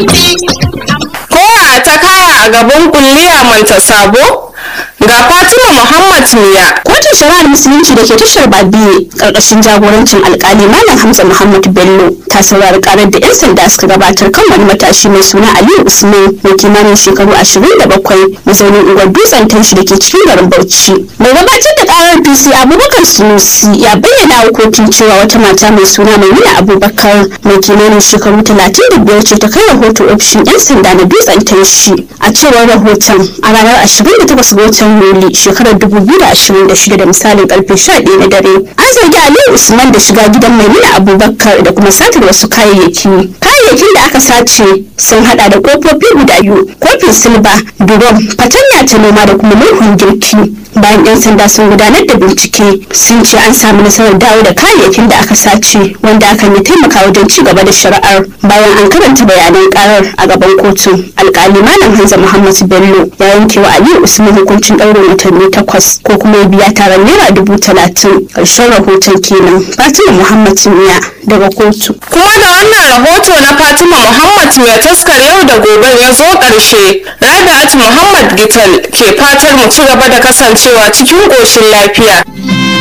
koya ta kaya a gaban kulliya manta sabo ga fatima muhammad miya kotun shari'ar musulunci da ke tashar babiye karkashin jagorancin alkali malam hamza muhammad bello ta saurari karar da yan sanda suka gabatar kan wani matashi mai suna aliyu usman mai kimanin shekaru ashirin da bakwai mazaunin unguwar dutsen tashi da ke cikin garin bauchi mai gabatar da karar pc abubakar sunusi ya bayyana wa kotun cewa wata mata mai suna maimuna abubakar mai kimanin shekaru talatin da biyar ce ta kai rahoto ofishin yan sanda na dutsen tashi a cewar rahoton a ranar ashirin da takwas ga watan yuli shekarar dubu biyu da ashirin da shida da misalin karfe sha ɗaya na dare an zargi aliyu usman da shiga gidan maimuna abubakar da kuma satar wasu kayayyaki kayayyakin da aka sace sun hada da kofofi guda biyu kofin silba durom fatanya ta noma da kuma murhun girki bayan yan sanda sun gudanar da bincike sun ce an samu nasarar dawo da kayayyakin da aka sace wanda hakan ya taimaka wajen ci gaba da shari'ar bayan an karanta bayanan karar a gaban kotu alkali malam hanza muhammad bello ya yanke wa aliyu usman hukuncin ɗaurin watanni takwas ko kuma ya biya taron naira dubu talatin ƙarshen rahoton kenan fatima muhammad miya daga kotu kuma da wannan rahoto na fatima muhammad mai taskar yau da gobe ya zo ƙarshe rabi'at muhammad gital ke fatar mu ci gaba da kasancewa cikin ƙoshin lafiya